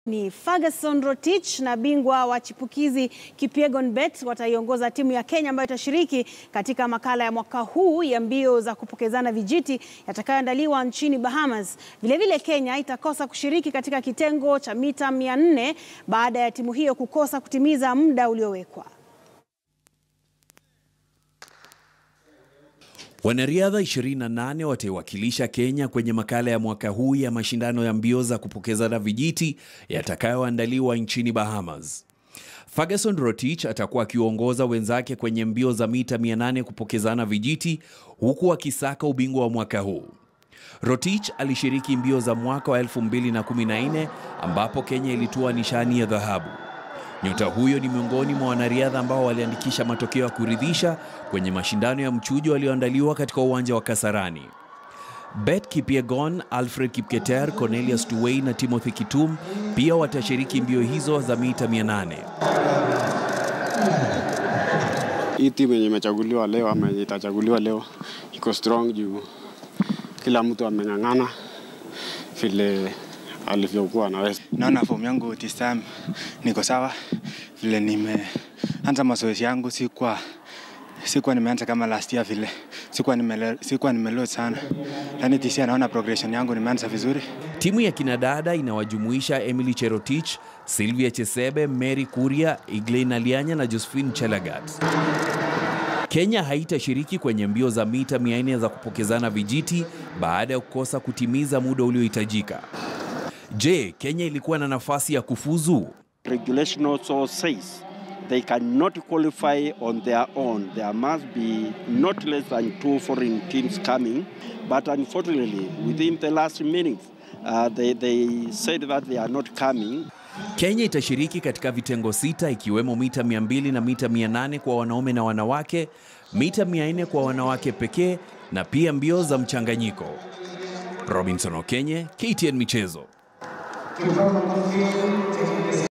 Ni Ferguson Rotich na bingwa wa chipukizi Kipyegon Bet wataiongoza timu ya Kenya ambayo itashiriki katika makala ya mwaka huu ya mbio za kupokezana vijiti yatakayoandaliwa nchini Bahamas. Vilevile Kenya itakosa kushiriki katika kitengo cha mita 400 baada ya timu hiyo kukosa kutimiza muda uliowekwa. Wanariadha 28 wataiwakilisha Kenya kwenye makala ya mwaka huu ya mashindano ya mbio za kupokezana vijiti yatakayoandaliwa nchini Bahamas. Ferguson Rotich atakuwa akiongoza wenzake kwenye mbio za mita 800 kupokezana vijiti huku akisaka ubingwa wa mwaka huu. Rotich alishiriki mbio za mwaka wa 2014 ambapo Kenya ilitua nishani ya dhahabu. Nyota huyo ni miongoni mwa wanariadha ambao waliandikisha matokeo ya kuridhisha kwenye mashindano ya mchujo yaliyoandaliwa katika uwanja wa Kasarani. Bet Kipyegon, Alfred Kipketer, Cornelius Tuwei na Timothy Kitum pia watashiriki mbio hizo za mita 800. Hii timu yenye imechaguliwa leo ama yenye itachaguliwa leo iko strong juu kila mtu ameng'ang'ana vile alivyokuwa anaweza. Naona fomu yangu this time niko sawa, vile nimeanza mazoezi yangu sikuwa sikuwa nimeanza kama last year vile sikuwa nimele, sikuwa nimeload sana, lakini this year naona progression yangu nimeanza vizuri. Timu ya kinadada inawajumuisha Emily Cherotich, Sylvia Chesebe, Mary Kuria, Iglein Alianya na Josephine Chelagat. Kenya haitashiriki kwenye mbio za mita 400 za kupokezana vijiti baada ya kukosa kutimiza muda uliohitajika. Je, Kenya ilikuwa na nafasi ya kufuzu? regulation also says they cannot qualify on their own. There must be not less than two foreign teams coming. But unfortunately, within the last minute, uh, they, they said that they are not coming. Kenya itashiriki katika vitengo sita ikiwemo mita 200 na mita 800 kwa wanaume na wanawake, mita 400 kwa wanawake pekee na pia mbio za mchanganyiko. Robinson Okenye, KTN Michezo.